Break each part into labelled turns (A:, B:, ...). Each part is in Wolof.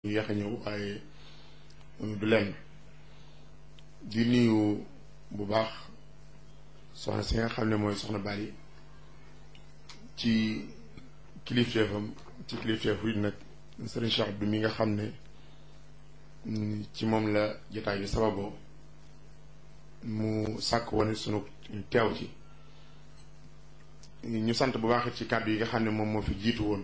A: ñu yàq a ñëw waaye du lenn di nuyu bu baax soxna si nga xam ne mooy soxna Bali ci kilifteefam ci kilifteefu it nag sëriñ Cheikh Abdou mi nga xam ne ci moom la jotaay bi sababoo mu sàkk wane sunu teew ci ñu sant bu baax ci kàddu yi nga xam ne moom moo fi jiitu woon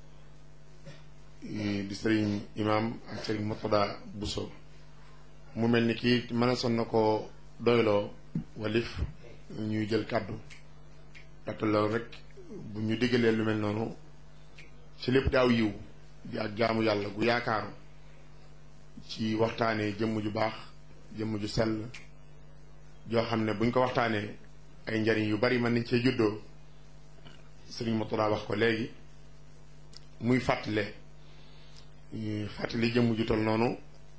A: di sëriñ imam ak sëriñ Murtada Bousso mu mel ni kii mën a son na ko doyloo walif ñuy jël kàddu ndaxte loolu rek bu ñu diggalee lu mel noonu ci lépp daaw yiw di ak jaamu yàlla gu yaakaaru ci waxtaanee jëmm ju baax jëmm ju sell joo xam ne buñ ko waxtaanee ay njariñ yu bari mën nañ cee juddoo sëriñ Murtada wax ko léegi muy fàttale fàttali jëmm ju tol noonu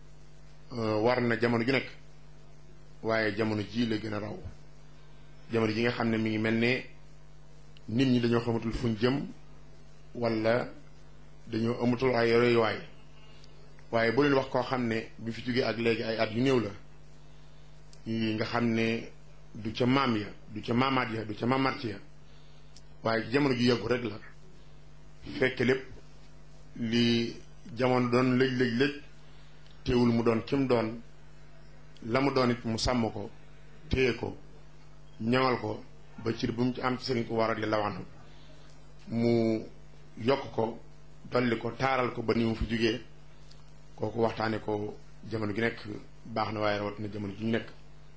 A: war na jamono ju nekk waaye jamono ji la gën a raw jamono ji nga xam ne mi ngi mel ne nit ñi dañoo xamatul fuñ jëm wala dañoo amatul ay royuwaay waaye boo leen wax koo xam ne bi fi jógee ak léegi ay at yu néew la nga xam ne du ca maam ya du ca maamaat ya du ca maamaat ya waaye jamono ju yàggu rek la fekk lépp li jamono doon lëj lëj lëj teewul mu doon kim doon la mu doon it mu sàmm ko téye ko ñaŋal ko ba cir bu mu ci am ci sëriñ ko waral la wax mu yokk ko dolli ko taaral ko ba ni mu fi jógee kooku waxtaane ko jamono gi nekk baax na waaye rawat na jamono ji ñu nekk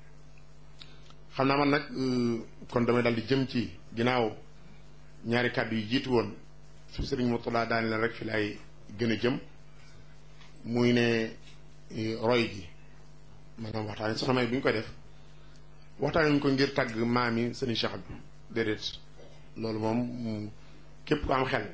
A: xam naa man nag kon damay dal di jëm ci ginnaaw ñaari kàddu yi jiitu woon su sëriñ Murtada daane la rek fi lay gën a jëm muy ne roy gi maanaam waxtaane soxna may bu ñu koy def waxtaane ñu ko ngir tàgg maam yi sëriñ Cheikh bi déedéet loolu moom képp ku am xel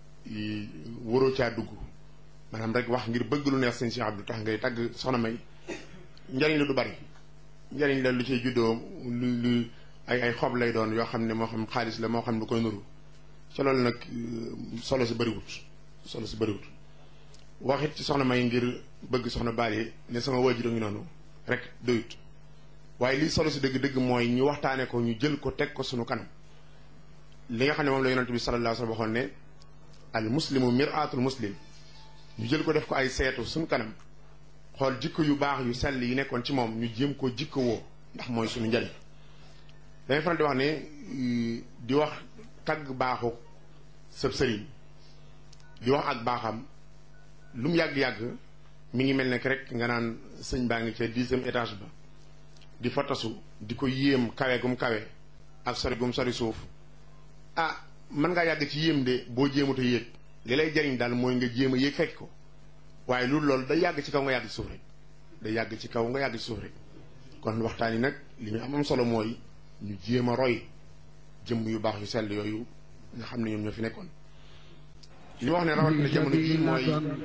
A: waroo caa dugg maanaam rek wax ngir bëgg lu neex sëriñ Cheikh Abdou tax ngay tàgg soxna may njariñ la du bari njariñ la lu ciy juddoo lu lu ay ay xob lay doon yoo xam ne moo xam xaalis la moo xam lu koy nuru ca loolu nag solo si bëriwut solo si bëriwut waxit ci soxna may ngir bëgg soxna Bali ne sama waajur a ngi noonu rek doyut waaye lii solo si dëgg-dëgg mooy ñu waxtaane ko ñu jël ko teg ko sunu kanam li nga xam ne moom la yonent bi sallallahu alayhi wa sallam waxoon ne al muslimu mir'atul muslim ñu jël ko def ko ay seetu sunu kanam xool jikko yu baax yu sell yi nekkoon ci moom ñu jéem koo jikko woo ndax mooy suñu njariñ dangay faral di wax ne di wax tagg baaxu sëb sëriñ di wax ak baaxam lu mu yàgg-yàgg mi ngi mel ne rek nga naan sëñ baa ngi ca dixième étage ba di fa tasu di ko yéem kawe gum kawe ak sori gum sori suuf ah mën ngaa yàgg ci yéem de boo jéemut a yéeg li lay jariñ daal mooy nga jéem a yéeg fekk ko waaye loolu loolu day yàgg ci kaw nga yàgg ci suuf rek day yàgg ci kaw nga yàgg ci suuf rek kon waxtaan yi nag li ñu am am solo mooy ñu jéem a roy jëmm yu baax yu sell yooyu nga xam ne ñoom ñoo fi nekkoon li wax ne rawat na jamono ji mooy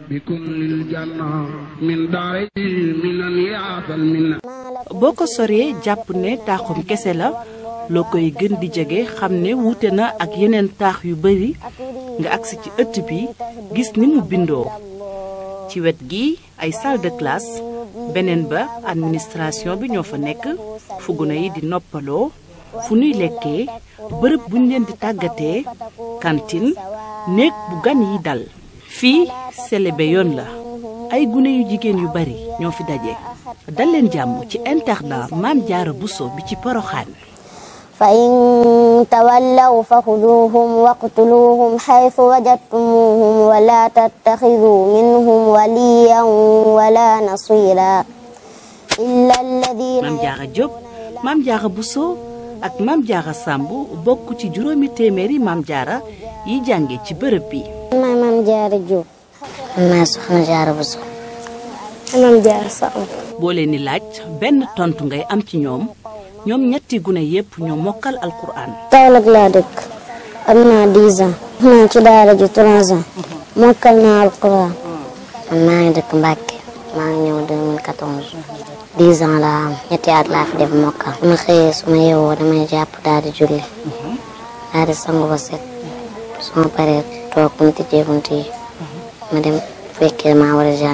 B: boo ko soree jàpp ne taaxum kese la loo koy gën di jege xam ne wuute na ak yeneen taax yu bari nga agsi ci ëtt bi gis ni mu bindoo ci wet gi ay salle de classe beneen ba administration bi ñoo fa nekk fu gune yi di noppaloo fu nuy lekkee bërëb buñ leen di tàggatee cantine néeg bu gan yi dal fii selebe yoon la ay gune yu jigéen yu bari ñoo fi daje dal leen jàmm ci internat Maam Jaara Buso bi ci Poroxaan
C: fa in tawallaw fa xuduuhum waqtuluuhum xaytu wajadtumuuhum wala tattaxiduu minhum waliyan wala nasira illa alladina
B: Maam Jaara Jóob Maam Jaara Buso ak Maam Jaara Sàmb bokk ci juróomi téeméeri Maam Jaara yi jànge ci bërëb bi
C: maay Maam Jaara Jóob maay Soxna Jaara Buso Maam Jaara Sàmb
B: boo leen di laaj benn tontu ngay am ci ñoom ñoom ñetti gune yépp ñoo mokkal alquran
C: Kaolack laa dëkk am naa 10 ans naa ci daara ji 3 ans mokkal naa alquran man maa ngi dëkk Mbàkke maa ngi ñëw 2014 10 ans laa am ñetti at laa fi def mokkal su ma xëyee su ma yeewoo damay jàpp daal di julli daal di sangu ba set su ma paree toog bunti jee bunti yi ma dem fekkee maa war a